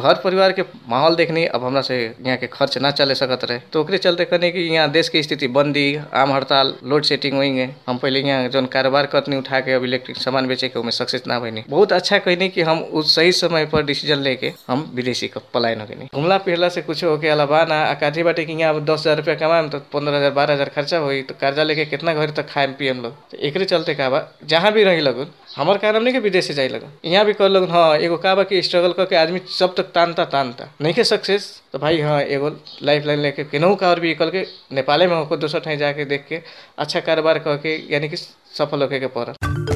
घर परिवार के माहौल देखनी अब हमरा से यहाँ के खर्च ना चले सकत रहे तो ओकरे चलते कहनी कि यहाँ देश के स्थिति बंदी आम हड़ताल लोड सेटिंग होंगे हम पहले यहाँ जौन कारोबार करनी उठा के अब इलेक्ट्रिक सामान बेचे के उमें सक्सेस ना बनी बहुत अच्छा कहनी कि हम उस सही समय पर डिसीजन लेके हम विदेशी का पलायन हो गई घुमला फिरला से कुछ होके अलावा ना आ काठी बाटे कि यहाँ अब दस हजार रुपया कमाएम तो पंद्रह हजार बारह हजार खर्चा होई तो कर्जा लेके कितना घर तक खाएम पियम लोग तो एकरे चलते का बा जहाँ भी रही लगन हमार कारण नहीं कि विदेश से जाए लगन यहाँ भी कर लगन हाँ एगो का बा कि स्ट्रगल करके आदमी सब तक तानता तानता नहीं के सक्सेस तो भाई हाँ एगो लाइफ लाइन लेके केनहू का और भी निकल के नेपाले में होकर दोसर ठाई जाके देख के अच्छा कारोबार करके यानी कि सफल होके के पड़ल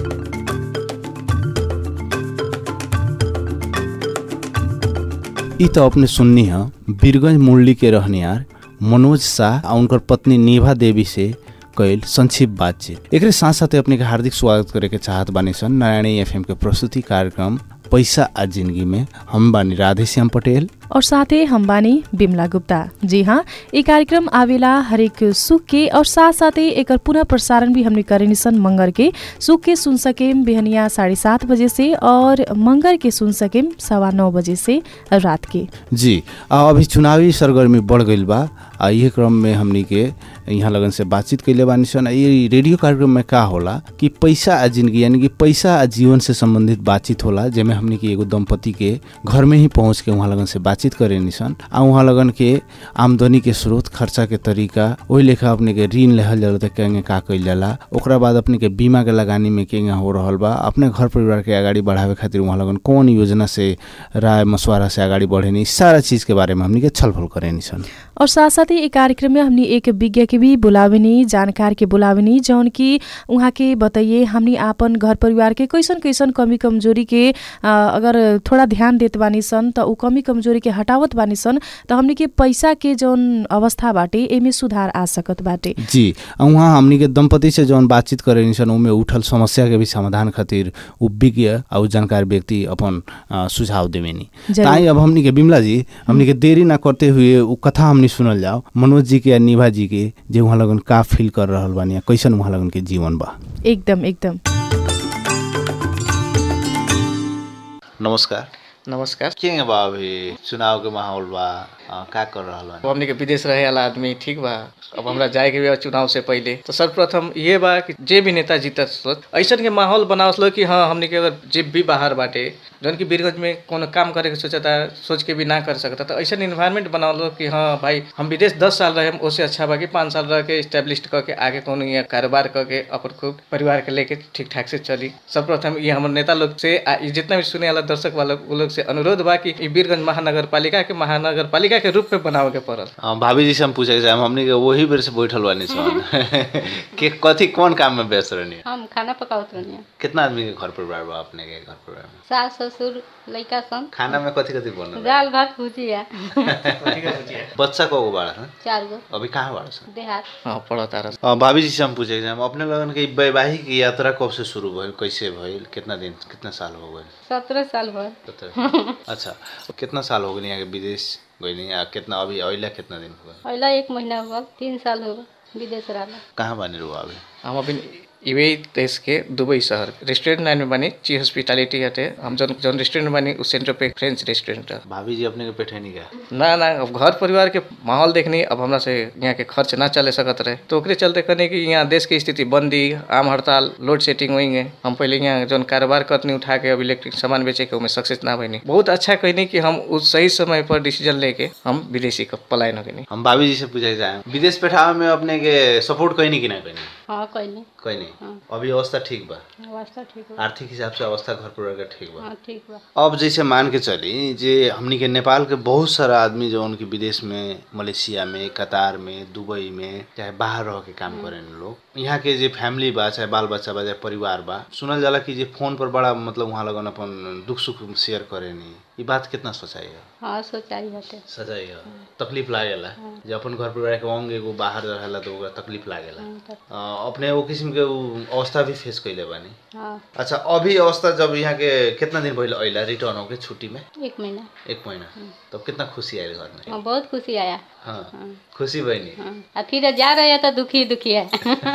ई तो अपने सुननी है बीरगंज मुरली के रहनियार मनोज शाह आ उनकर पत्नी निभा देवी से कैल संक्षिप्त बातचीत एकरे साथ साथ अपने के हार्दिक स्वागत करे के चाहत बानी सन नारायणी एफएम के प्रस्तुति कार्यक्रम पैसा आ जिंदगी में हम बानी राधेश्याम पटेल और साथै हम बानी बिमला गुप्ता जी हाँ ये कार्यक्रम आवेला हरेक सुख के और साथ साथै एकर पुनः प्रसारण भी हमने करेनी सन मंगर के सुख के सुन सकेम बिहनिया साढ़े सात बजे से और मंगर के सुन सकेम सवा नौ बजे से रात के जी आ अभी चुनावी सरगर्मी बढ़ गईल बा आ इहे क्रम में हमनी के यहाँ लगन से बातचीत कैले बानी सन आ ये रेडियो कार्यक्रम में का होला कि पैसा आ जिंदगी यानी कि पैसा आ जीवन से संबंधित बातचीत होला जेमे हमनी के एगो दंपति के घर में ही पहुँच के वहाँ लगन से बातचीत करे निसन आ वहाँ लगन के आमदनी के स्रोत खर्चा के तरीका वही लेखा अपने के ऋण लेहल जाला त केंगे का कइल जाला ओकरा बाद अपने के बीमा के लगानी में केंगे हो रहल बा अपने घर परिवार के अगाडि बढ़ावे खातिर वहाँ लगन कौन योजना से राय मशवरा से अगाडि बढ़े नी सारा चीज के बारे में हमनी के छलफल करे निसन और साथ साथै ये कार्यक्रम में हमनी एक विज्ञ के भी बुलावेनी जानकार के बुलावेनी जौन कि उहाँ के बताइए हमनी आपन घर परिवार के कैसन कैसन कमी कमजोरी के अ, अगर थोड़ा ध्यान देत बानी सन त ऊ कमी कमजोरी के हटावत बानी सन त हमनी के पैसा के जौन अवस्था बाटे एमे सुधार आ सकत बाटे जी आ उहाँ हमनी के दंपति से जौन बातचीत करे निसन उमे उठल समस्या के भी समाधान खातिर उ विज्ञ आ उ जानकार व्यक्ति अपन अ, सुझाव देवेनी जरूर। ताई अब हमनी के बिमला जी हमनी के देरी ना करते हुए उ कथा हमनी सुनल जाओ मनोज जी के या निभा जी के जे वहाँ लगन का फील कर रहल बानी या कैसन वहाँ लगन के जीवन बा एकदम एकदम नमस्कार नमस्कार के बा अभी चुनाव के माहौल बा अ, का कर रहल अब हमने के विदेश रहे वाला आदमी ठीक बा अब हमरा जाए के भी बा चुनाव से पहले तो सर्वप्रथम ये बा कि जे भी नेता जीतत सोच ऐसन के माहौल बनावस लो कि हाँ हमने के अगर जे भी बाहर बाटे जौन कि बीरगंज में कोनो काम करे के सोचता सोच के भी ना कर सकता तो ऐसा इन्वायरमेंट बनावल लो कि हाँ भाई हम विदेश दस साल रहे उससे अच्छा बा कि पाँच साल रह के स्टैब्लिश करके आगे कोनो यहाँ कारोबार करके अपन खूब परिवार के लेके ठीक ठाक से चली सर्वप्रथम ये हमारे नेता लोग से आ ई जितना भी सुने वाला दर्शक वाला उ लोग से अनुरोध बा कि ई बीरगंज महानगर पालिका के महानगर पालिका के रूप में बनावे के पड़ल अ, भाभी जी से हम पूछे के चाहे हमनी के वही बेर से बैठल बानी सन के कथी कौन काम में व्यस्त रहनी हम खाना पकावत रहनी कितना आदमी के घर परिवार बा अपने के घर परिवार में सास ससुर लइका सन खाना में कथी कथी बनल बा? दाल भात भुजिया बच्चा को बाड़ा सन चार गो अभी कहाँ बाड़ा सन देहात हाँ पढ़ता रह अ, भाभी जी से हम पूछे के चाहे अपने लगन के ई वैवाहिक यात्रा कब से शुरू भइल कैसे भइल कितना दिन कितना साल हो गए सत्रह साल भर अच्छा कितना साल हो गए यहाँ के विदेश गइनी आ कितना अभी अइला कितना दिन हो गए पहला एक महीना हो गल तीन साल हो गल विदेश रहला कहाँ बानी रुआ अभी हम अभी इवे देश के दुबई शहर रेस्टोरेंट लाइन में बनी ची हॉस्पिटैलिटी हटे हम जौन जौन रेस्टोरेंट बनी उस सेंटर पे फ्रेंच रेस्टोरेंट है भाभी जी अपने के पेठेनी का ना ना अब घर परिवार के माहौल देखनी अब हमरा से यहाँ के खर्च ना चले सकत रहे तो ओकरे चलते कहनी कि यहाँ देश के स्थिति बंदी आम हड़ताल लोड सेटिंग होंगे हम पहले यहाँ जौन कारोबार करनी उठा के अब इलेक्ट्रिक सामान बेचे के उमें सक्सेस ना बनी बहुत अच्छा कहनी कि हम उस सही समय पर डिसीजन लेके हम विदेशी का पलायन हो गई हम भाभी जी से पूछे जाए विदेश पेठावे में अपने के सपोर्ट कहीं कि ना कहीं हाँ कैली कहीं नहीं अभी अवस्था ठीक बा अवस्था ठीक बा आर्थिक हिसाब से अवस्था घर परिवार का ठीक बा हाँ ठीक बा अब जैसे मान के चली जे हमनी के नेपाल के बहुत सारा आदमी जो उनके विदेश में मलेशिया में कतार में दुबई में चाहे बाहर रह के काम करें लोग यहाँ के जे फैमिली बा चाहे बाल बच्चा बा चाहे परिवार बा सुनल जाला कि जे फोन पर बड़ा मतलब वहाँ लगन अपन दुख सुख शेयर करे नी ये बात कितना सच्चाई है हाँ सोचाई हटे सच्चाई है तकलीफ लागेला जब अपन घर परिवार के अंग एगो बाहर रहेला तो ओकरा तकलीफ लागेला हाँ, त- अ, अपने वो किस्म के उ अवस्था भी फेस कैले बानी हाँ अच्छा अभी अवस्था जब यहाँ के कितना दिन भइल अइला रिटर्न होके छुट्टी में एक महीना एक महीना तब कितना खुशी आयल घर में हाँ बहुत खुशी आया हाँ खुशी बनी हाँ आ फिर जा रहे हैं तो दुखी दुखी है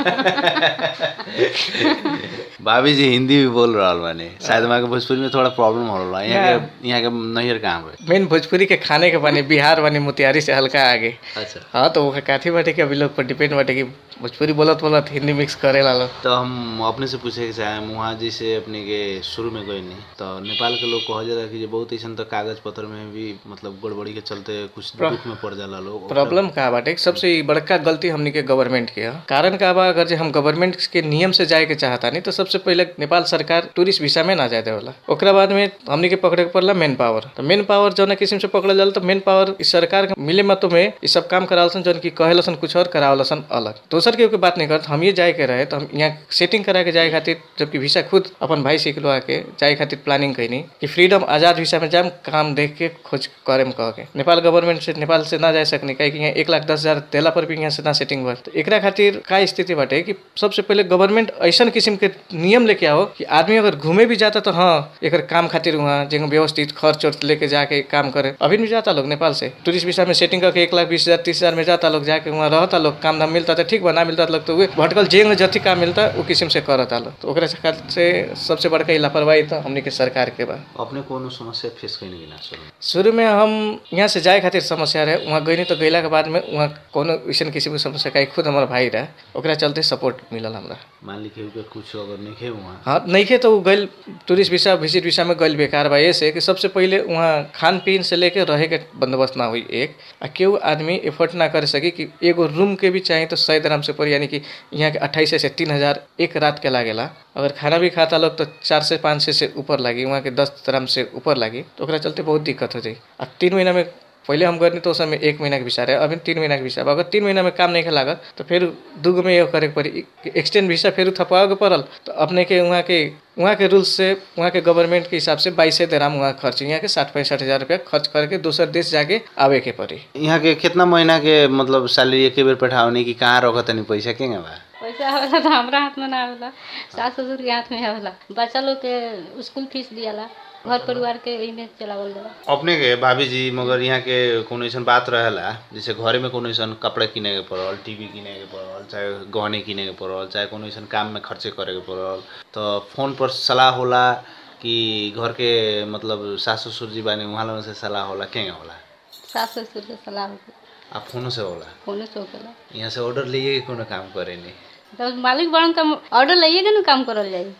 भाभी जी हिंदी भी बोल रहल बानी शायद वहाँ के भोजपुरी में थोड़ा प्रॉब्लम हो रहा है यहाँ के यहाँ के नैहर कहाँ पे मेन भोजपुरी के खाने के बानी बिहार बानी मोतिहारी से हल्का आगे अच्छा हाँ तो वो काथी बाटे कि अभी लोग पर डिपेंड बाटे कि भोजपुरी बोलत बोलत हिंदी मिक्स करेला लोग तो हम अपने से पूछे के चाहे वहाँ जैसे अपने के शुरू में गए नहीं तो नेपाल के लोग कहा जाला कि जे बहुत ऐसा तो कागज पत्र में भी मतलब गड़बड़ी के चलते कुछ दुख में पड़ जाला लोग प्रॉब्लम का बाटे सबसे बड़का गलती हमनी के गवर्नमेंट के ह कारण का बा अगर जे हम गवर्नमेंट के नियम से जाए के चाहता नहीं तो सबसे पहले नेपाल सरकार टूरिस्ट वीसा में ना जाए देवला ओकरा बाद में हमनी के पकड़े के पड़ला मेन पावर तो मेन पावर जौन किस्म से पकड़ल जाला तो मेन पावर इस सरकार के मिले मतों में ये सब काम करावलसन जौन की कहेलसन कुछ और करावलसन अलग दोसर के बात नहीं करत हम ये जाए के रहे तो हम यहाँ सेटिंग करा के जाए खातिर जबकि वीसा खुद अपन भाई से निकलवा के जाए खातिर प्लानिंग कैनी कि फ्रीडम आजाद वीसा में जाम काम देख के खोज करे में कह के नेपाल गवर्नमेंट से नेपाल से ना जाए सकनी काहे कि यहाँ एक लाख दस हजार देला पर भी यहाँ से ना सेटिंग भर तो एकरा खातिर का स्थिति बाटे कि सबसे पहले गवर्नमेंट ऐसा किस्म के नियम लेके आओ कि आदमी अगर घूमे भी जाता तो हाँ एक काम खातिर वहाँ जगह व्यवस्थित खर्च उर्च लेके जाके काम करे अभी भी जाता लोग नेपाल से टूरिस्ट वीसा में सेटिंग करके एक लाख बीस हजार तीस हजार में जाता लोग जाके वहाँ रहता लोग काम धाम मिलता तो ठीक बा ना मिलता तो लोग तो उहे भटकल जेंग जति काम मिलता वो किस्म से करता लोग तो ओकरा खातिर से सबसे बड़का ई लापरवाही तो हमनी के सरकार के बा अपने कोनो समस्या फेस कैने कि ना शुरू में? शुरू में हम यहाँ से जाए खातिर समस्या रहे वहाँ गई तो गैला के बाद में वहाँ कोनो ऐसा किसी समस्या का खुद हमारा भाई रहे ओकरा चलते सपोर्ट मिलल हमरा मान ली केहू के कुछ अगर नहीं खे वहाँ हाँ नइखे तो उ गइल टूरिस्ट वीसा विजिट वीसा में गइल बेकार बा ऐसे कि सबसे पहिले वहाँ खान पीन से लेके रहे के बंदोबस्त ना हुई एक आ केहू आदमी एफर्ट ना कर सकी कि एगो रूम के भी चाही तो सौ दराम से पड़ी यानी कि यहाँ के अट्ठाईस से तीन हजार एक रात के लागेला अगर खाना भी खाता लोग तो चार से पाँच सौ से ऊपर लागी वहाँ के दस दराम से ऊपर लागी तो ओकरा चलते बहुत दिक्कत हो जाई आ तीन महीना में पहिले हम गर्नी तो उस समय एक महीना के वीसा रहे अभी तीन महीना के वीसा बा। अगर तीन महीना में काम नहीं के लागत तो फिर दूगो में ये करे के पड़ी एक्सटेंड वीसा फिर थपवाओ के पड़ल तो अपने के वहाँ के वहाँ के रूल्स से वहाँ के गवर्नमेंट के हिसाब से बाईस दराम वहाँ खर्च यहाँ के साठ पैंसठ हजार रुपया खर्च करके दूसर देश जाके आवे के पड़ी यहाँ के कितना महीना के मतलब सैलरी एक बेर पठावनी कि कहाँ रखत तनी पैसा केंगे बा पैसा आवेला तो हमरा हाथ में ना आवेला सास ससुर के हाथ में आवेला बच्चा लोग के स्कूल फीस दियाला घर परिवार के यही में चलावल जाला अपने के भाभी जी मगर यहाँ के कोनो ऐसा बात रहेला जैसे घरे में कोनो ऐसा कपड़ा किने के पड़ल टीवी किने के पड़ल चाहे गहने किने के पड़ल चाहे कोनो ऐसा काम में खर्चे करे के पड़ल तो फोन पर सलाह होला कि घर के मतलब सास ससुर जी बानी वहाँ लोगन से सलाह होला केंगे होला सास ससुर के सलाह होके आ फोनो से होला फोने से होकेला यहाँ से ऑर्डर लिए के कोनो काम करे नहीं तो मालिक बड़न का ऑर्डर लइए के ना काम करल जाई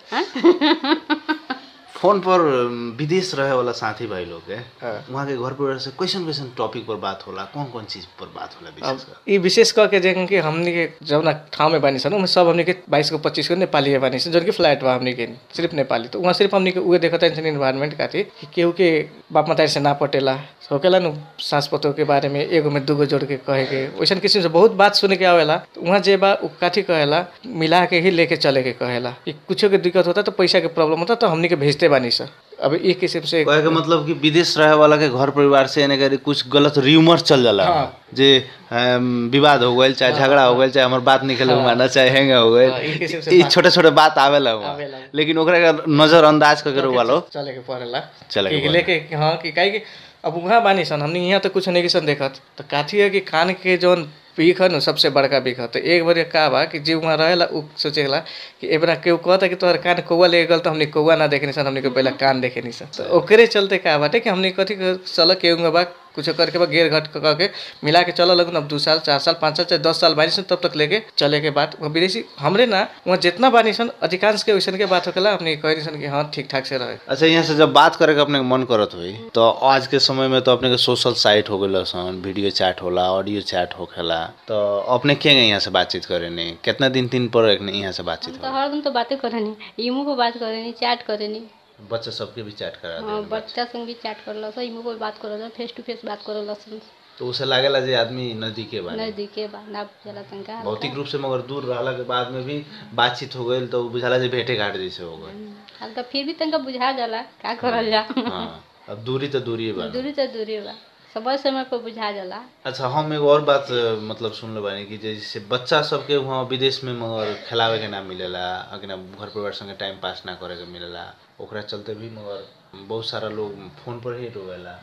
हाँ फोन पर अम, विदेश रहे वाला साथी भाई लोग के हाँ। वहाँ के घर परिवार से कैसन कैसन टॉपिक पर बात होला कौन कौन चीज पर बात होला अब विशेष कर ई विशेष करके जे कि हमनी के जौना ठाउँ में बानी सन उमे सब हमनी के बाईस को पच्चीस को नेपाली बानी सन जौन कि फ्लैट बा हमनी के सिर्फ नेपाली तो वहाँ सिर्फ हमनी के उहे देखत सन इन्वायरमेंट खातिर कि केहू के बाप मतारी से ना पटेला होकेला नु सास पतोह के बारे में एगो में दूगो जोड़ के कहे के वैसन किस्म से बहुत बात सुने के आवेला तो वहाँ जे बा उ काठी कहेला मिला के ही लेके चले के कहेला कि कुछो के दिक्कत होता तो पैसा के प्रॉब्लम होता तो हमनी के भेजते बानी सन अब ई किस्म से कहे के मतलब कि विदेश रहे वाला के घर परिवार से एने करी कुछ गलत र्यूमर चल जाला हाँ। जे अम, विवाद हो गइल चाहे झगड़ा हो गइल चाहे हमर बात निकले हुआ ना चाहे हैंग हो हाँ, ई किस्म गइल से ई बात- छोटे छोटे बात आवेला हुआ आवेला। लेकिन ओकरा के नजर अंदाज करके रुआ लो चले के पड़ेला चले के कि लेके कि हाँ कि काहे कि अब वहाँ बानी सन हमनी यहाँ तो कुछ नहीं सन देखत तो काथी है कि खान के जौन पीक है न सबसे बड़का पीक है तो एक बार का बा कि जे वहाँ रहेला उ सोचेला कि एबरा केहू कहता कि तोहर कान कौआ ले गल तो हमनी कौआ ना देखे सन हमनी के पहले कान देखे नी सन तो ओकरे चलते का बाटे कि हमनी कथी कर- चल केहू बा कुछ करके बा घेर घट क- के मिला के चल लगन अब दू साल चार साल पाँच साल चाहे दस साल बानी सन तब तक लेके चले के बाद वहाँ विदेशी हमरे ना वहाँ जितना बानी सन अधिकांश के वैसन के बात होकेला हमनी कही सन कि हाँ ठीक ठाक से रहे अच्छा यहाँ से जब बात करे के अपने के मन करत हुई तो आज के समय में तो अपने के सोशल साइट हो गइल सन वीडियो चैट होला ऑडियो चैट होखेला तो अपने के यहाँ से बातचीत करे नहीं कितना दिन दिन पर एक यहाँ से बातचीत हम तो हरदम तो बातें करेनी इमो पे बात करेनी चैट करेनी हो बच्चा सबके भी चैट करा हाँ दे बच्चा संग भी चैट करल सन इमो पे बात करल फेस टू फेस बात करल सन तो उसे लागेला जे आदमी नजदीके बा नजदीके बा ना चला तनका भौतिक रूप से मगर दूर रहला के बाद में भी बातचीत हो गई तो बुझाला जे भेंटे घाट जैसे हो गई हल्का फिर भी तनका बुझा जाला का करल जा हाँ अब दूरी तो दूरी बा दूरी तो दूरी बा समय समय पर बुझा जाला अच्छा हम एगो और बात अ, मतलब सुनले बानी कि जैसे बच्चा सबके वहाँ विदेश में मगर खेलावे के ना मिलेला अगिना घर परिवार संगे टाइम पास ना करे के मिलेला ओकरा चलते भी मगर बहुत सारा लोग फोन पर ही रोवेला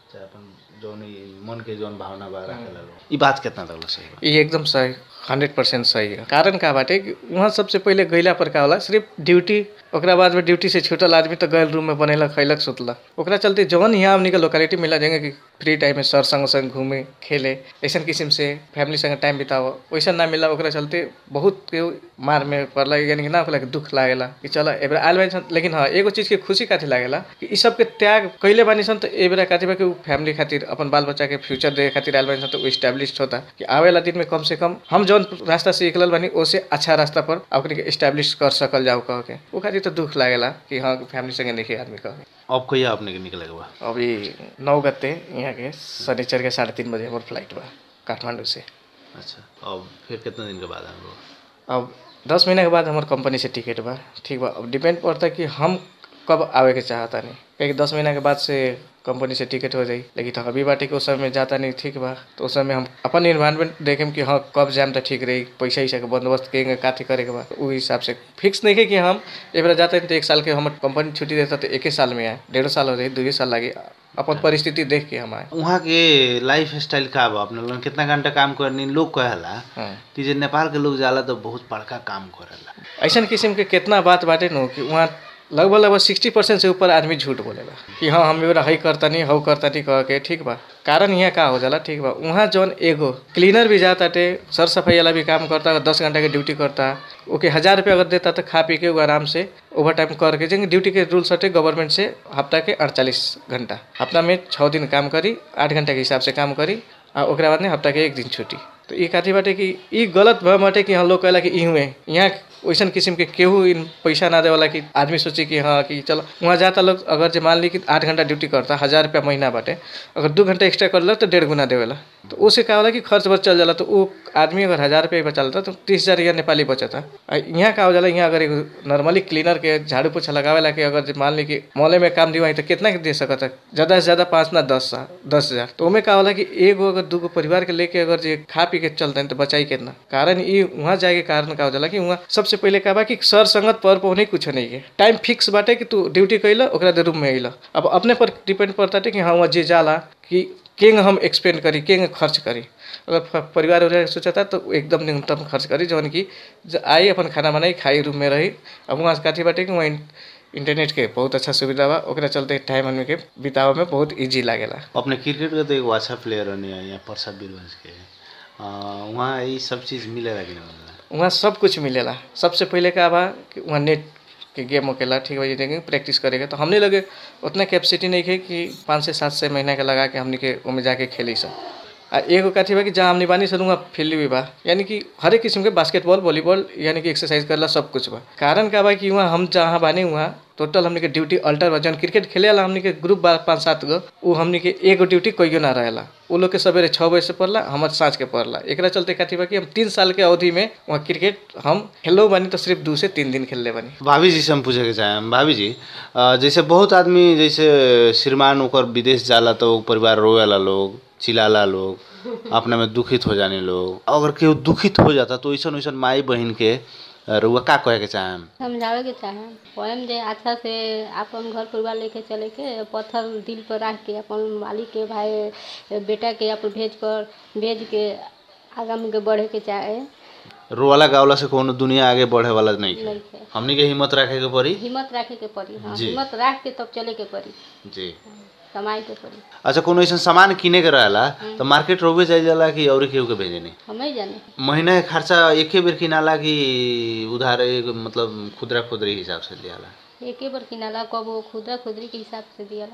चाहे अपन जौन ई मन के जौन भावना बा राखेला लोग ई बात कितना तक सही बा ये एकदम सही हंड्रेड परसेंट सही है कारण का बाटे कि वहाँ सबसे पहिले गैला पर का होला सिर्फ ड्यूटी ओकरा बाद में ड्यूटी से छूटल आदमी तो गैल रूम में बनेलक खैलक सुतलक ओकरा चलते जौन यहाँ हमनी के लोकेलिटी मिला जाएंगे कि फ्री टाइम में सर संग संग घूमे खेले ऐसा किस्म से फैमिली संग टाइम बिताओ वैसा ना मिला ओकरा चलते बहुत के मार में पड़ला यानी कि ना ओकरा के दुख लागेला कि चल ए बेरा आयल बानी सन लेकिन हाँ एगो चीज के खुशी काथी लागेला कि ई सब के त्याग कैले बानी सन तो ए बेरा काथी बा कि उ फैमिली खातिर अपन बाल बच्चा के फ्यूचर देखे खातिर आयल बानी सन तो उ स्टैब्लिश होता कि आवेला दिन में कम से कम हम जौन रास्ता से निकलल बानी ओसे अच्छा रास्ता पर ओकनी के स्टैब्लिश कर सकल जाओ कह के उ खातिर तो दुख लागेला कि हाँ फैमिली संगे नहीं आदमी कह के अब कहिया अपने के निकले के बा अभी नौ गते यहाँ के शनिचर के साढ़े तीन बजे हमार फ्लाइट बा काठमांडू से अच्छा अब फिर कितना दिन के बाद हम लोग अब दस महीना के बाद हमार कंपनी से टिकट बा ठीक बा अब डिपेंड पड़ता कि हम कब आवे के चाहता नहीं क्योंकि दस महीना के बाद से कंपनी से टिकट हो जाई लेकिन तो अभी बाटे कि उस समय में जाता नहीं ठीक बा तो उस समय हम अपन इन्वायरमेंट देखेम कि हाँ कब जाम तो ठीक रही पैसा वैसा के बंदोबस्त करेंगे काथी करे के बा उ हिसाब से फिक्स नहीं है कि हम एक बार जाते हैं तो एक साल के हमारे कंपनी छुट्टी देता तो एक ही साल में आए डेढ़ साल हो जाए दो साल लगे अपन परिस्थिति देख के हम आए वहाँ के लाइफ स्टाइल का बा अपने लोगन कितना घंटा काम करनी लोग कहेला हाँ कि जे नेपाल के लोग जाला तो बहुत बड़का काम करेला ऐसा किस्म के कितना बात बाटे नु कि वहाँ लगभग लगभग सिक्सटी परसेंट से ऊपर आदमी झूठ बोलेला कि हाँ हम एबार हई करतनी हऊ करतनी कह के ठीक बा कारण यहाँ का हो जाला ठीक बा वहाँ जौन एगो क्लीनर भी जाताटे सर सफाई वाला भी काम करता अगर दस घंटा के ड्यूटी करता ओके हज़ार रुपया अगर देता तो खा पी के वो आराम से ओवर टाइम करके जेंगे ड्यूटी के रूल्स हटे गवर्नमेंट से हफ्ता के अड़तालीस घंटा हफ्ता में छः दिन काम करी आठ घंटा के हिसाब से काम करी आ ओकरा बाद में हफ्ता के एक दिन छुट्टी तो ई काथी बाटे कि ई गलत भय बाटे कि हम लोग कहला कि ई हुए यहाँ वैसन किस्म के केहू इन पैसा ना देवाला कि आदमी सोचे कि हाँ कि चलो वहाँ जाता लोग अगर जे मान ली कि आठ घंटा ड्यूटी करता हज़ार रुपया महीना बाटे अगर दू घंटा एक्स्ट्रा कर तो डेढ़ गुना देवेला तो उसे का होला कि खर्च बच चल जाला तो वो आदमी अगर हज़ार रुपया बचा लेता तो तीस हज़ार यहाँ नेपाली बचता आ यहाँ का हो जाला यहाँ अगर एगो नॉर्मली क्लीनर के झाड़ू पोछा लगावेला कि अगर जे मान ली कि मॉले में काम दिवाई तो कितना के दे सकता ज़्यादा से ज़्यादा पाँच ना दस दस हज़ार तो ओमे का होला कि एगो अगर दूगो परिवार के लेके अगर जे खा पी के चलते तो बचाई कितना कारण ई वहाँ जाए के कारण का हो जाला कि वहाँ सबसे पहिले का बा कि सर संगत पर पहुने कुछ नहीं है टाइम फिक्स बाटे कि तू ड्यूटी कैला ओकरा दे रूम में अइला अब अपने पर डिपेंड पड़ता कि हाँ वहाँ जे जाला कि केंग हम एक्सपेंड करी केंग खर्च करी अगर फ- परिवार उरिवार सोचता तो एकदम न्यूनतम खर्च करी जौन कि ज- आई अपन खाना बनाई खाई रूम में रही अब वहाँ से काथी बाटे कि वहाँ इन- इंटरनेट के बहुत अच्छा सुविधा बा ओकरा चलते टाइम हमने के बितावे में बहुत इजी लागेला अपने क्रिकेट के तो एगो अच्छा प्लेयर रहनी है यहाँ प्रसाद बीरवंश के आ, वहाँ ये सब चीज़ मिलेला कि नहीं मिलेला वहाँ सब कुछ मिलेला सबसे पहिले का बा कि वहाँ नेट के गेम होकेला ठीक बा देंगे प्रैक्टिस करेगा तो हमने लगे उतना कैपेसिटी नहीं है कि पाँच से सात से महीना के लगा के हमने के ओमे जाके खेली सब आ एगो कथी बा कि जहाँ हमने बानी सन वहाँ फील्ड भी बा यानी कि हर एक किस्म के बास्केटबॉल वॉलीबॉल यानी कि एक्सरसाइज करला सब कुछ बा कारण का बा कि वहाँ हम जहाँ बानी वहाँ टोटल हमने के ड्यूटी अल्टर बा जौन क्रिकेट खेले वाला हमने के ग्रुप बा पाँच सात गो उ हमने के एगो ड्यूटी कोइयो ना रहेला उ लोग के सवेरे छः बजे से पड़ला हमार साँझ के पड़ला एकरा चलते कथी बा कि हम तीन साल के अवधि में वहाँ क्रिकेट हम खेलो बानी तो सिर्फ दू से तीन दिन खेलले बानी भाभी जी से हम पूछे के चाहें भाभी जी अ, जैसे बहुत आदमी जैसे श्रीमान ओकर विदेश जाला तो उ परिवार रोवेला लोग चिल्लाला लोग अपने में दुखित हो जाने लोग अगर केहू दुखित हो जाता तो ऐसन वैसन माई बहन के अ, रउआ का कहे के चाहें समझावे के चाहे पोएम जे अच्छा से अपन घर परिवार लेके चले के पत्थर दिल पर रख के अपन मालिक के भाई बेटा के अपन भेज कर भेज के आगा में के बढ़े के चाहे रोवाला गावला से कोनो दुनिया आगे बढ़े वाला नहीं है नहीं है हमनी के हिम्मत रखे के पड़ी हिम्मत रखे के पड़ी हाँ जी। हिम्मत रख के तब चले के पड़ी जी कमाई के पड़ी अच्छा कोनो ऐसा सामान किने के रहेला तो मार्केट रोबे जाए जाला कि और केहू के भेजे नहीं हमें जाने महीना के खर्चा एके बेर किनाला कि उधार एक मतलब खुदरा खुदरी हिसाब से लियाला एके बार किनाला कबो खुदरा खुदरी के हिसाब से दियाला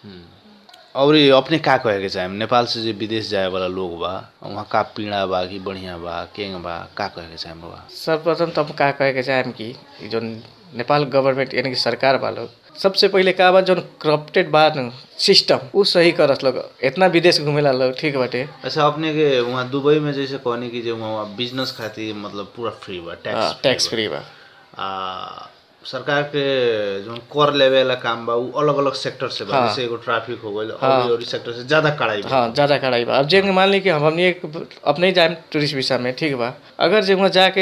और ये अपने का कहे के चाहे नेपाल से जो विदेश जाए वाला लोग बा वहाँ का पीड़ा बा कि बढ़िया बा केंग बा का कहे के चाहे बा सर्वप्रथम तो हम का कहे के चाहेम कि ई जो नेपाल गवर्नमेंट यानी कि सरकार बा लोग सबसे पहिले का बा जो करप्टेड बा न सिस्टम उ सही करत लोग इतना विदेश घूमेला लोग ठीक बाटे अच्छा अपने के वहाँ दुबई में जैसे कहनी कि जो वहाँ बिजनेस खातिर मतलब पूरा फ्री बा टैक्स टैक्स फ्री बा आ सरकार के जो कर लेवे वाला काम बा उ अलग अलग सेक्टर से बा हाँ। जैसे एगो ट्रैफिक हो गइल और और सेक्टर से ज्यादा कड़ाई बा हाँ ज़्यादा कड़ाई बा अब जे मान ली कि हम हमनी एक अपने ही जाए टूरिस्ट वीसा में ठीक बा अगर जे वहाँ जाके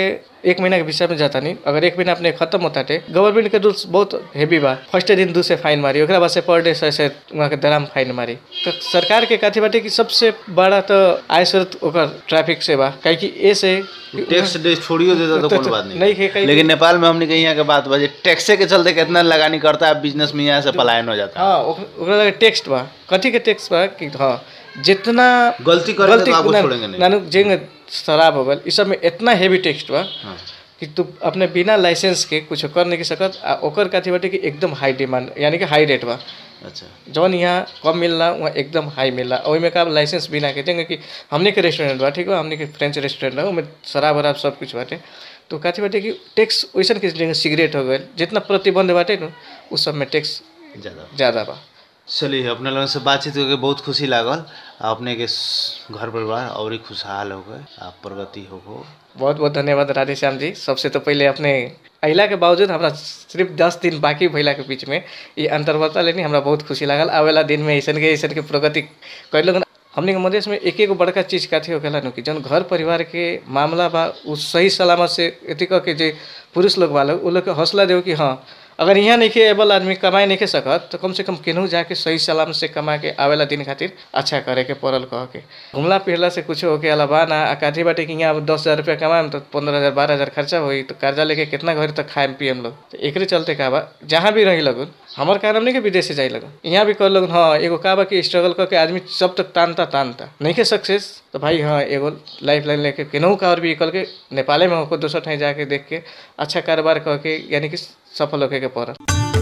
एक महीना के विषय में जाता नहीं अगर एक महीना अपने खत्म होता टे गवर्नमेंट के रूल्स बहुत हेवी बा फर्स्ट दिन दू से फाइन मारी ओकरा बाद से पर डे सौ से वहाँ के दराम फाइन मारी तो सरकार के कथी बाटे कि सबसे बड़ा तो आय स्रोत ओकर ट्रैफिक से बा काहे कि ए से टैक्स डे छोड़ियो देता तो तो- कोई बात नहीं नहीं है, कहीं- लेकिन नेपाल में हमने कहीं यहाँ के बात बजे टैक्से के चलते कितना लगानी करता है बिजनेस में यहाँ से पलायन हो जाता है हाँ ओक- ओकरा लगे टेक्स्ट बा कथी के टेक्स्ट बा कि हाँ जितना गलती करेंगे तो आपको ना- छोड़ेंगे नहीं। नानु जेंगे शराब हो गल इस सब में इतना हेवी टेक्स्ट बा हाँ। कि तू अपने बिना लाइसेंस के कुछ कर नहीं सकत आ ओकर कथी बाटे कि एकदम हाई डिमांड यानी कि हाई रेट बा अच्छा जौन यहाँ कम मिलला वहाँ एकदम हाई मिलला ओहि में का लाइसेंस बिना के देंगे कि हमने के रेस्टोरेंट बा ठीक बा हमने के फ्रेंच रेस्टोरेंट बा ओमे शराब वराब सब कुछ बाटे तो कथी बाटे कि टैक्स वैसन के जगह सिगरेट हो गए जितना प्रतिबंध बाटे न उस सब में टैक्स ज्यादा ज़्यादा बा चलिए अपने लोगों से बातचीत करके बहुत खुशी लागल अपने के स- घर परिवार और ही खुशहाल हो गए आप प्रगति हो गो बहुत बहुत धन्यवाद राधेश्याम जी सबसे तो पहले अपने अहिला के बावजूद हमरा सिर्फ दस दिन बाकी भइला के बीच में ये अंतर्वार्ता लेनी हमरा बहुत खुशी लागल आवेला दिन में ऐसन के ऐसन के प्रगति कैल हमने के मधेश में एक एक बड़का चीज काथी होखेला नु कि जौन घर परिवार के मामला बा उ सही सलामत से एथी कह के जे पुरुष लोग वाला उ लोग के हौसला देव कि हाँ अगर यहाँ नहीं एबल आदमी कमाए नहीं सकत तो कम से कम केनहू जाके सही सलाम से कमा के आवेला दिन खातिर अच्छा करे के पड़ल कह के घुमला फिरला से कुछ होके अलावा ना आ काठी बाटे कि यहाँ दस हज़ार रुपया कमाएम तो पंद्रह हज़ार बारह हज़ार खर्चा होई तो कर्जा लेके कितना घर तक खाएम पियम लोग तो एकरे चलते का बा जहाँ भी रही लगन हमार कारण नहीं कि विदेश से जाई लगन यहाँ भी कर लगन हाँ एगो का बा कि स्ट्रगल करके आदमी सब तक तानता तानता नहीं के सक्सेस तो भाई हाँ एगो लाइफ लाइन लेके केनहू का और भी कल के नेपाले में होकर दोसर ठाई जाके देख के अच्छा कारोबार कह के यानी कि सफल होके के पड़ल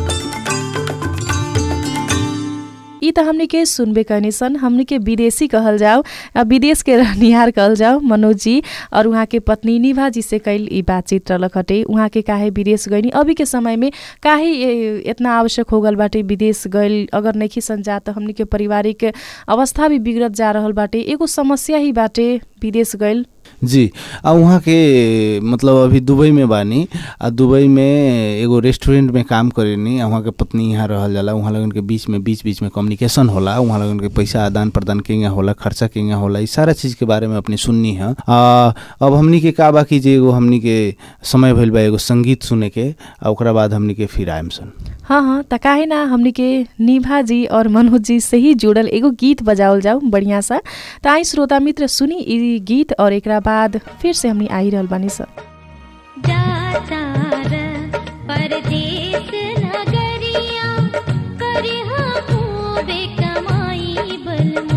ई त हमनी के सुनबे कहनी सन हमनी के विदेशी कहल जाओ आ विदेश के रहनिहार कहल जाओ मनोज जी और उहाँ के पत्नी निभा जी से कैल ई बातचीत रहलक हटे उहाँ के काहे विदेश गइनी अभी के समय में काहे ए, इतना आवश्यक हो गल बाटे विदेश गइल अगर नहीं सन जा त हमनी के पारिवारिक अवस्था भी बिगड़त जा रहल बाटे एगो समस्या ही बाटे विदेश गइल जी आ वहाँ के मतलब अभी दुबई में बानी आ दुबई में एगो रेस्टोरेंट में काम करेनी आ वहाँ के पत्नी यहाँ रहल जाला वहाँ लगन के बीच में बीच बीच में कम्युनिकेशन होला वहाँ लगन के पैसा आदान प्रदान केंगे होला खर्चा केंगे होला ई सारा चीज़ के बारे में अपनी सुननी है आ, अब हमनी के का बाकी जे एगो हमनी के समय भइल बा एगो संगीत सुने के आ ओकरा बाद हमनी के फिर आएम सन हाँ हाँ त काहे ना हमनी के निभा जी और मनोज जी से ही जुड़ल एगो गीत बजावल जाऊ बढ़िया सा त आई श्रोता मित्र सुनी ई गीत और एकरा बाद फिर से हमनी आई रहल बानी सन जाता र परदेस नगरिया करहा खूबे कमाई बलमू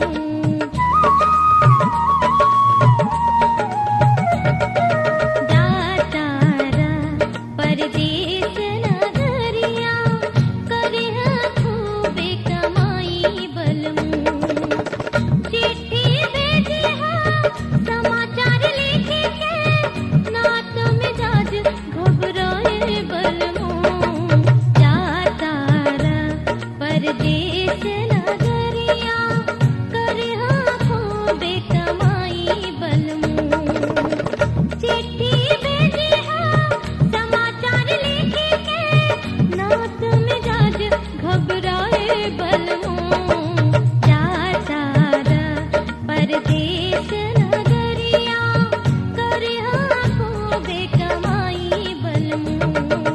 जाता र परदेस नगरिया करहा खूबे कमाई बलमू चिट्ठी भेजी हाँ समाचार लिखे के ना तो मिजाज घबराए बलमो जाता रा परदेस नगरिया कर खूबे कमाई बलमो चिट्ठी भेजी हाँ समाचार लिखे के ना तो मिजाज घबराए बलमो जाता रा परदेस नगरिया कर खूबे कमाई बलमू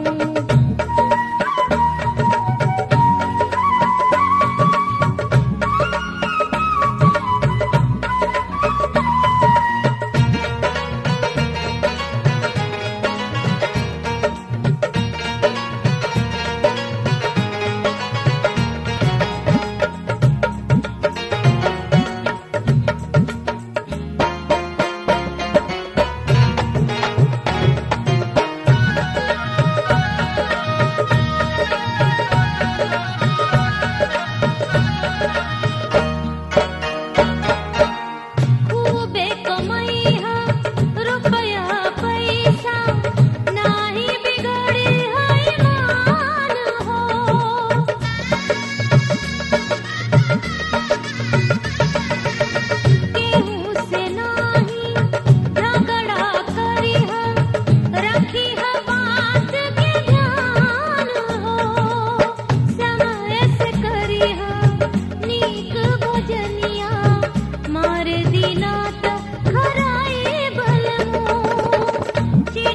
खूबे कमैहा रुपया पैसा नाही बिगड़ी है मान हो केहू से नाही झगड़ा करिहा रखिहा बात के ध्यान हो समय से करिहा नीक भोजनिया मार दिना त खराए बलमो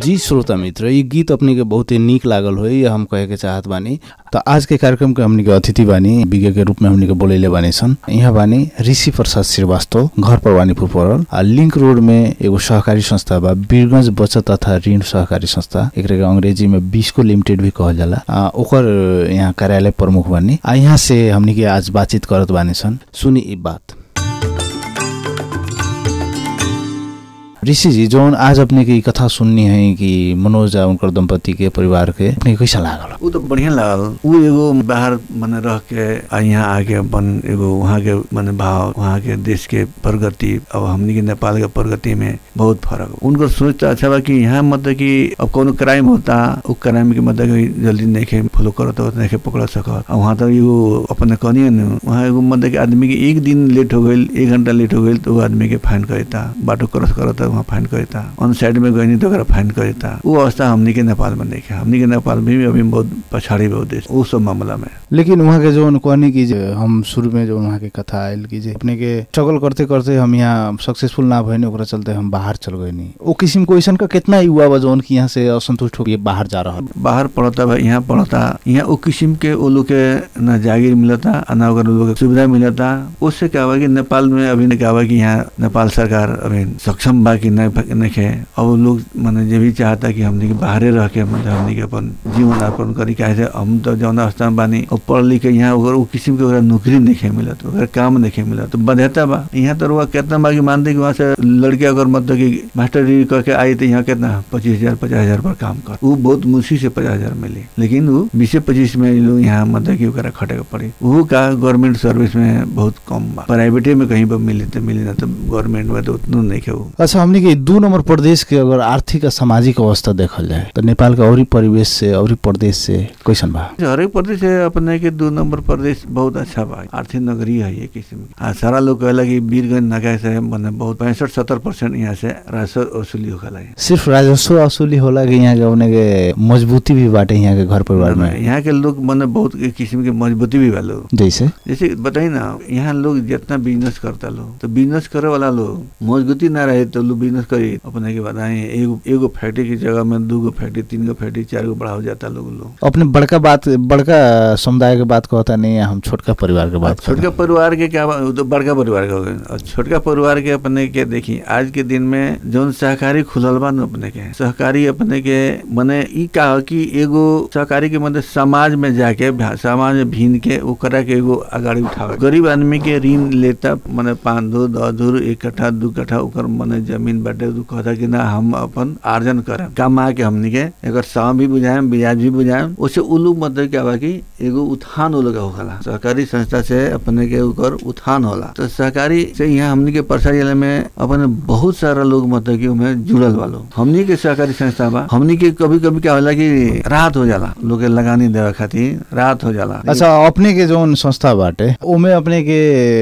जी श्रोता मित्र ये गीत अपने के बहुत ही नीक लागल हो ये हम कहे के चाहत बानी तो आज के कार्यक्रम के हमनी के अतिथि बानी विज्ञ के रूप में हमनी के बोलेले बानी सन यहाँ बानी ऋषि प्रसाद श्रीवास्तव घर पर वानीपुर पड़ल आ लिंक रोड में एगो सहकारी संस्था बा वीरगंज बचत तथा ऋण सहकारी संस्था एकरा के अंग्रेजी में बिस्को लिमिटेड भी कहल जाला आ, ओकर यहाँ कार्यालय प्रमुख बानी आ यहाँ से हमनी के आज बातचीत करत बानी सन सुनी ई बात ऋषि जी जौन आज अपने की कथा सुननी है कि मनोज आ उनकर दंपति के परिवार के अपने के कैसा लागल ऊ तो बढ़िया लागल ऊ एगो बाहर मने रह के आ यहाँ आके अपन एगो वहाँ के मने भाव वहाँ के देश के प्रगति अब हमनी के नेपाल के प्रगति में बहुत फर्क बा। उनकर सोच तो अच्छा बा कि यहाँ मतलब कि अब कोनो क्राइम होता उ क्राइम के मतलब कि जल्दी नहीं फॉलो करत हो नहीं पकड़ सकत आ वहाँ तो एगो अपने कहनी न वहाँ एगो मतलब कि आदमी के एक दिन लेट हो गईल एक घंटा लेट हो गईल तो वो आदमी के फाइन करता बाटो क्रॉस करता वहाँ फाइन करता ऑन साइड में गई तो ओकरा फाइन करता वो अवस्था हमनी के नेपाल में नहीं है हमनी के नेपाल में भी अभी बहुत पछाड़ी बहुत देश वो सब मामला में लेकिन वहाँ के जो कहनी कि जे हम शुरू में जो वहाँ के कथा आयल कि जे अपने के स्ट्रगल करते करते हम यहाँ सक्सेसफुल ना भइनी ओकरा चलते हम बाहर चल गए नी ओ किसिम को ऐसा का कितना युवा बा जौन कि यहाँ से असंतुष्ट होकर बाहर जा रहा बाहर पढ़ता बा यहाँ पढ़ता यहाँ वो किस्म के वो लोग के न जागीर मिलता आ न ओकर लोग के सुविधा मिलता उससे क्या हुआ कि नेपाल में अभी क्या हुआ कि यहाँ नेपाल सरकार अभी सक्षम बा कि नहीं नहीं है अब वो लोग माने जे भी चाहता कि हमने के बाहरे रह के मतलब हमने के अपन जीवन यापन करी काहे से हम तो जौन अवस्था में बानी और पढ़ लिख के यहाँ ओकर वो किस्म के ओकरा नौकरी नहीं मिलत ओकरा काम नहीं मिलत तो बाध्यता बा यहाँ तो रुआ कितना बा कि मानते कि वहाँ से लड़के अगर मतलब कि मास्टर डिग्री करके आई तो यहाँ कितना पच्चीस हजार पचास हजार पर काम कर वो बहुत मुश्किल से पचास हजार मिली लेकिन वो बीसे पच्चीस में लोग यहाँ मतलब कि ओकरा खटे के पड़ी वो का गवर्नमेंट सर्विस में बहुत कम बा प्राइवेटे में कहीं पर मिली तो मिली ना तो गवर्नमेंट में तो उतना नहीं है वो अच्छा हमने के दू नंबर प्रदेश के अगर आर्थिक आ सामाजिक अवस्था देखल जाए तो नेपाल के औरी परिवेश से औरी प्रदेश से कैसन बा हरेक प्रदेश है अपने के दो नंबर प्रदेश बहुत अच्छा बा आर्थिक नगरी है ये किस्म की आ सारा लोग कहला कि वीरगंज नगर से मने बहुत पैंसठ सत्तर परसेंट यहाँ से राजस्व वसूली होखला है सिर्फ राजस्व वसूली होला कि यहाँ के अपने के मजबूती भी बाटे यहाँ के घर परिवार में यहाँ के लोग मने बहुत के किस्म के मजबूती भी बा लोग जैसे जैसे बताई ना यहाँ लोग जितना बिजनेस करता लोग तो बिजनेस करे वाला लोग मजबूती ना रहे तो लोग बिजनेस करी अपने के बताए एगो एगो फैक्ट्री की जगह में दू गो फैक्ट्री तीन गो फैक्ट्री चार गो बढ़ाओ जाता लोग लोग अपने बड़का बात बड़का समुदाय के बात कहता नहीं है हम छोटका परिवार के बात छोटका परिवार के क्या बा- वो तो बड़का परिवार का हो गए और छोटका परिवार के अपने के देखी आज के दिन में जौन सहकारी खुलल बा न अपने के सहकारी अपने के मने ई का हो कि एगो सहकारी के मतलब समाज में जाके भा- समाज में भीन के ओकरा के एगो अगाड़ी उठावे गरीब आदमी के ऋण लेता मने पाँच धूर दस धूर एक कट्ठा दू कट्ठा ओकर मने जमीन बाटे उ कहता कि ना हम अपन आर्जन करें कमा के हमनी के एकर साम भी बुझाएम ब्याज भी बुझाएम उससे उ लोग मतलब क्या बा कि एगो उत्थान हो लगा होखला सहकारी संस्था से अपने के ओकर उत्थान होला तो सहकारी से यहाँ हमनी के परसा जिले में अपने बहुत सारा लोग मतलब कि उमें जुड़ल बा लोग हमनी के सहकारी संस्था बा हमनी के कभी कभी क्या होला कि राहत हो जाला लोग के लगानी देवे खातिर राहत हो जाला अच्छा अपने के जौन संस्था बाटे ओमे अपने के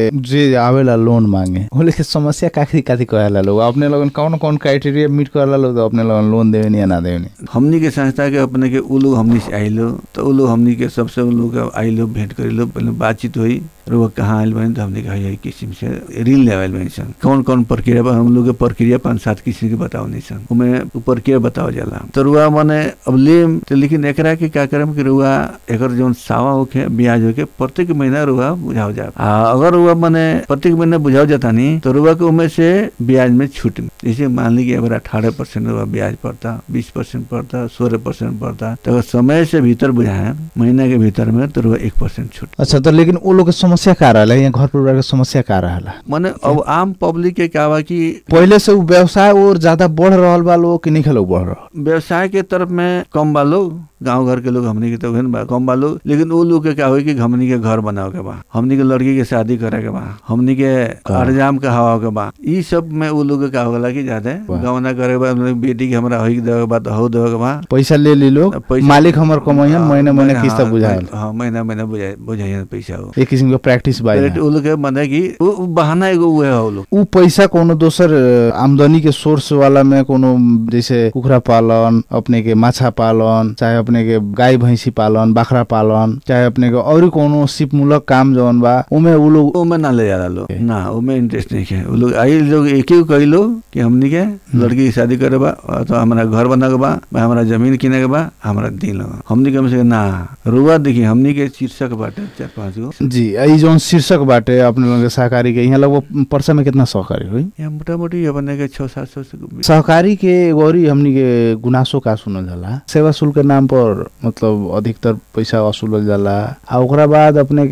जे आवेला लोन मांगे ओले के समस्या काथी काथी कहेला लोग अपने लोगन कौन कौन क्राइटेरिया मीट करेला लोग तो अपने लोगन लोन देवे या ना देवे हमनी के संस्था के अपने के उ लोग हमनी से आइलो तो उ लोग हमनी के सबसे उ लोग के आइलो भेंट करिलो पहले बातचीत हुई और वो कहाँ आयल बनी तो हमने कहा यही किस्म से ऋण लेवल बनी सन कौन कौन प्रक्रिया बा हम लोग के प्रक्रिया पाँच सात किस्म के बताओ नहीं सन उमें उ प्रक्रिया बताओ जाला तो रुआ मने अब ले तो लेकिन एकरा के क्या करम कि रुआ एकर जौन सावा होके ब्याज होके प्रत्येक महीना रुआ बुझाओ जा आ अगर रुआ मने प्रत्येक महीना बुझाओ जाता नहीं तो रुआ के उमें से ब्याज में छूट मिली। जैसे मान ली कि अगर अठारह परसेंट रुआ ब्याज पड़ता बीस परसेंट पड़ता सोलह परसेंट पड़ता तो अगर समय से भीतर बुझाए महीना के भीतर में तो रुआ एक परसेंट छूट अच्छा तो लेकिन वो लोग के समस्या का रहला यहाँ घर परिवार के समस्या का रहला माने अब आम पब्लिक के क्या बा कि पहले से उ व्यवसाय और ज्यादा बढ़ रहल बा लोग कि नहीं लोग बढ़ रहल व्यवसाय के तरफ में कम बा लोग गांव घर के लोग हमनी के तो उहेन बा कम बा लोग लेकिन वो लोग के क्या होई कि हमनी के घर बनावे के बा हमनी के लड़की के शादी करे के बा हमनी के अरजाम के हवा के बा ई सब में वो लोग के क्या होगला कि ज्यादा वाह। गवना करे के बा मतलब बेटी के हमरा होई के देवे के बा तो हो देवे के बा पैसा ले ली लोग पैसा- मालिक हमर कमाइयन हाँ, महीने महीने हाँ, किस्त बुझाएल हाँ महीना महीना बुझाए बुझाइए पैसा हो एक किसिम के प्रैक्टिस बा पहले यहाँ। वो लोग के माने कि वो वो बहाना एगो उहे हो लोग उ पैसा कोनो दोसर अ, आमदनी के सोर्स वाला में कोनो जैसे कुखरा पालन अपने के माछा पालन चाहे अपने अपने के गाय भैंसी पालन बाखरा पालन चाहे अपने के और कोनो सिपमूलक काम जौन बा उमे उ लोग ओमे ना ले जाला लोग ना ओमे इंटरेस्ट नहीं है वो लोग आई लोग एक ही कही लो कि हमनी के लड़की की शादी करे बा अथवा हमारा घर बना के बा बा हमारा जमीन किने के बा हमारा दिन लगा हमनी के हमसे ना रुआ देखी हमनी के शीर्षक बाटे चार पाँच गो जी ई जौन शीर्षक बाटे अपने लोग के सहकारी के यहाँ लगभग परसा में कितना सहकारी हुई यहाँ मोटा मोटी अपने के छः सात सौ से सहकारी के गौरी हमनी के गुनासो का सुनल जाला सेवा शुल्क के नाम पर मतलब अधिकतर पैसा वसूलल जाला आ ओकरा बाद अपने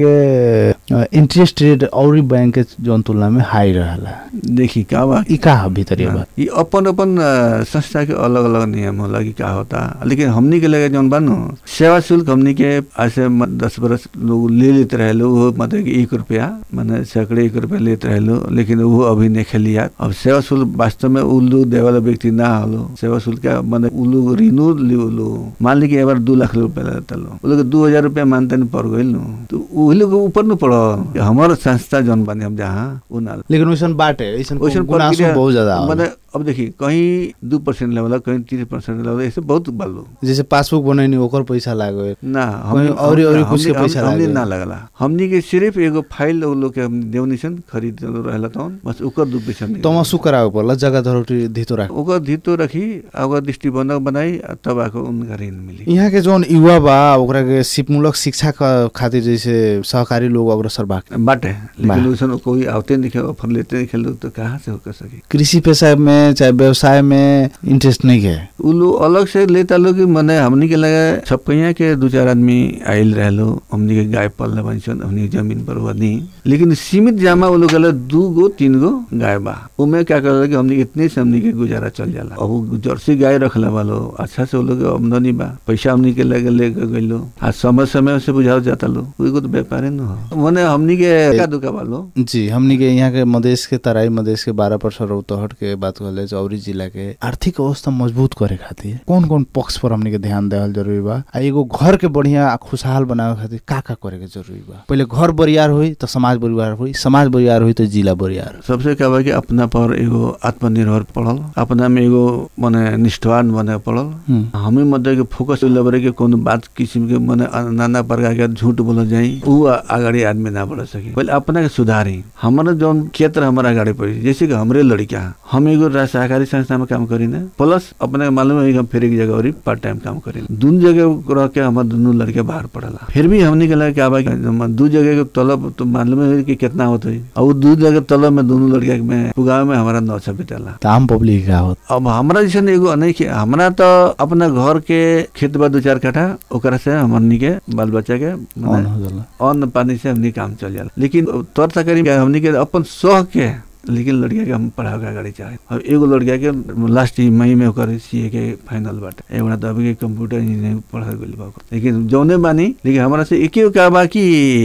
के इंटरेस्ट रेट और बैंक के जौन तुलना में हाई रहेला देखी का बा ई का ह भीतर बात ये अपन अपन अ, संस्था के अलग अलग नियम होला कि का होता लेकिन हमनी के लगे जौन बानो सेवा शुल्क हमनी के आज से म- दस बरस लोग ले लेते रहे लो वो मतलब कि एक रुपया माने सैकड़े एक रुपया लेते रहे लो लेकिन वो अभी नहीं खेलिया अब सेवा शुल्क वास्तव में उ लोग देवे वाला व्यक्ति ना हलो सेवा शुल्क का माने उ लोग ऋणु लियो लो मान ली कि एबार दू लाख रुपया लेता लो उ लोग दू हजार रुपया मानते नहीं पड़ गई नो तो उ लोग के ऊपर न पड़ो हमार संस्था जौन बानी हम जहाँ उ ना लेकिन वैसन बाटे वैसन वैसन गुनासो प्रक्रिया- बहुत ज्यादा होला। माने अब देखी कहीं दू परसेंट लेवल कहीं तीस परसेंट लेवल ऐसे बहुत बालो जैसे पासबुक बनैनी ओकर पैसा लागे ना कहीं औरी- औरी कुछ के हमनी- पैसा हमनी लागे। ना लगला हमनी के सिर्फ एगो फाइल उ लोग के हम देवनिशन खरीद रहला तवन बस ओकर दू पैसा नहीं तमसु करावे पर्ला जग्गा धरोटी धितो राख ओकर धितो रखी आ ओकर दृष्टिबंधक बनाई आ तब आके उनका ऋण मिली यहाँ के जौन युवा बा ओकरा के सिपमूलक शिक्षा क खातिर जैसे सहकारी लोग अग्रसर बा बाटे बा। लेकिन उसन कोई आवते नहीं खे ऑफर लेते नहीं खेल तो कहाँ से हो कर सके कृषि पेशा में चाहे व्यवसाय में इंटरेस्ट नहीं है उ लोग अलग से लेता लोग कि मने हमनी के लगे सब कहिया के दू चार आदमी आयल रहलो हमनी के गाय पालने बनी सन हमनी के जमीन पर हुआ नहीं लेकिन सीमित जामा वो लोग गले दू गो तीन गो गाय बा उमे क्या कर कि हमनी के इतने से हमनी के गुजारा चल जाला अब उ जर्सी गाय रखले वालो अच्छा से वो लोग के आमदनी बा पैसा हमनी के लगे लेके गइलो आ समय समय से बुझाओ जाता लो कोई तो व्यापारी न हो मने हमनी के का दुका वालो जी हमनी के यहाँ के मधेश के तराई मधेश के बारह परसेंट रौतहट के बात कहले चौरी जिला के आर्थिक अवस्था मजबूत करे खातिर कौन कौन पक्ष पर हमनी के ध्यान देवल जरूरी बा आ एगो घर के बढ़िया आ खुशहाल बनावे खातिर का का करे के जरूरी बा पहले घर बरियार होई तो समाज बरियार होई समाज बरियार होई तो जिला बरियार सबसे क्या बा कि अपना पर एगो आत्मनिर्भर पड़ल अपना में एगो मने निष्ठावान बने पड़ल हम्म। हमें मतलब के फोकस लेबरे के कोनो बात किस्म के मने नाना प्रकार के झूठ बोल जाई उ अगाडि आदमी ना बढ़ सके पहले अपना के सुधारी हमारा जौन क्षेत्र हमारा अगाडि पड़ी जैसे कि हमरे लड़का हम एगो रा- सहकारी संस्था में काम करी ना प्लस अपने के मालूम है कि हम फिर एक जगह और पार्ट टाइम काम करी दून जगह रह के हमारे दोनों लड़के बाहर पड़ला फिर भी हमने के लगे क्या बा कि हम दू जगह के तलब तो मालूम है कि कितना होता है और उ दू जगह तलब में दोनों लड़का में पुगावे में हमारा नौ सौ बिताला तो आम पब्लिक का होत अब हमरा जैसे एगो नहीं कि हमरा तो अपना घर के खेत बा दू चार कट्ठा ओकरा से हमनी के बाल बच्चा के मने ऑन हो जाला अन्न पानी से हमनी काम चल जाला लेकिन तौर तकरी हमनी के अपन शौक के लेकिन लड़किया के हम पढ़ावे के अगाडि चाहे अब एगो लड़किया के लास्ट मई में ओकर सीए के फाइनल बाटे एगोड़ा तो अभी के कंप्यूटर इंजीनियरिंग पढ़ा गइल बा ओकर। लेकिन जौने बानी लेकिन हमरा से एके का बा कि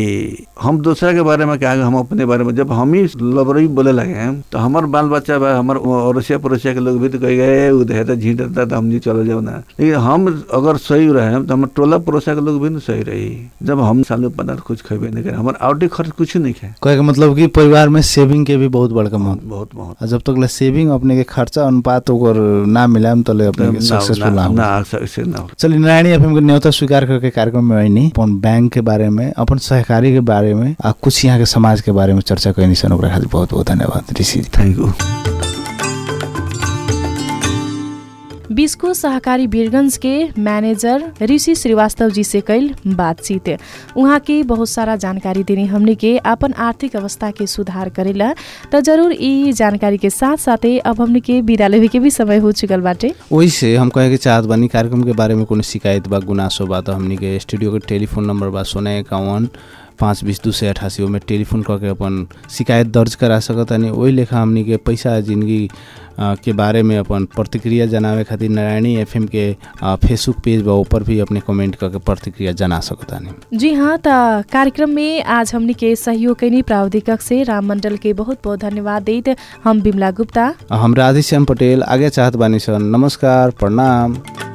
हम दूसरा के बारे में कहा हम अपने बारे में जब हम ही लबरई बोले लगे तो हमार बाल बच्चा बा हमार अड़ोसिया पड़ोसिया के लोग भी तो कह गए उ देह तो झींटता तो हम जी चल जाओ ना लेकिन हम अगर सही रहे तो हमार टोला पड़ोसिया के लोग भी ना सही रही जब हम सालों पदार्थ कुछ खेबे नहीं करे हमार आउटे खर्च कुछ नहीं खाए कहे के मतलब कि परिवार में सेविंग के भी बहुत बड़का महत्व बहुत बहुत आ जब तक ले सेविंग अपने के खर्चा अनुपात ओकर ना मिलाएम तले अपने के सक्सेसफुल ना ना हो ना सक्सेस ना हो चलिए नारायणी एफएम के न्योता स्वीकार करके कार्यक्रम में आईनी अपन बैंक के बारे में अपन सहकारी के बारे में आ कुछ यहाँ के समाज के बारे में चर्चा कैनी सन ओकरा खातिर बहुत बहुत धन्यवाद ऋषि जी थैंक यू बिस्को सहकारी वीरगंज के मैनेजर ऋषि श्रीवास्तव जी से कैल बातचीत उहाँ के बहुत सारा जानकारी देने हमने के अपन आर्थिक अवस्था के सुधार करेला त जरूर ई जानकारी के साथ साथे अब हमने के विदा लेवे के भी समय हो चुकल बाटे वही से हम कहे के चाहत बानी कार्यक्रम के बारे में कोनो शिकायत बा गुनासो बा तो हमनी के स्टूडियो के टेलीफोन नंबर बा सोना इक्यावन पाँच बीस दू सौ अठासी ओमे टेलीफोन करके अपन शिकायत दर्ज करा सकत तानी वही लेखा हमनी के पैसा जिंदगी अ, के बारे में अपन प्रतिक्रिया जनावे खातिर नारायणी एफएम के अ, फेसबुक पेज बा ऊपर भी अपने कमेंट करके प्रतिक्रिया जना सकत तानी जी हाँ त कार्यक्रम में आज हमने के सहयोग कैनी प्राविधिक से राम मंडल के बहुत बहुत धन्यवाद देत हम बिमला गुप्ता हम राधेश्याम पटेल आगे चाहत बानी सन नमस्कार प्रणाम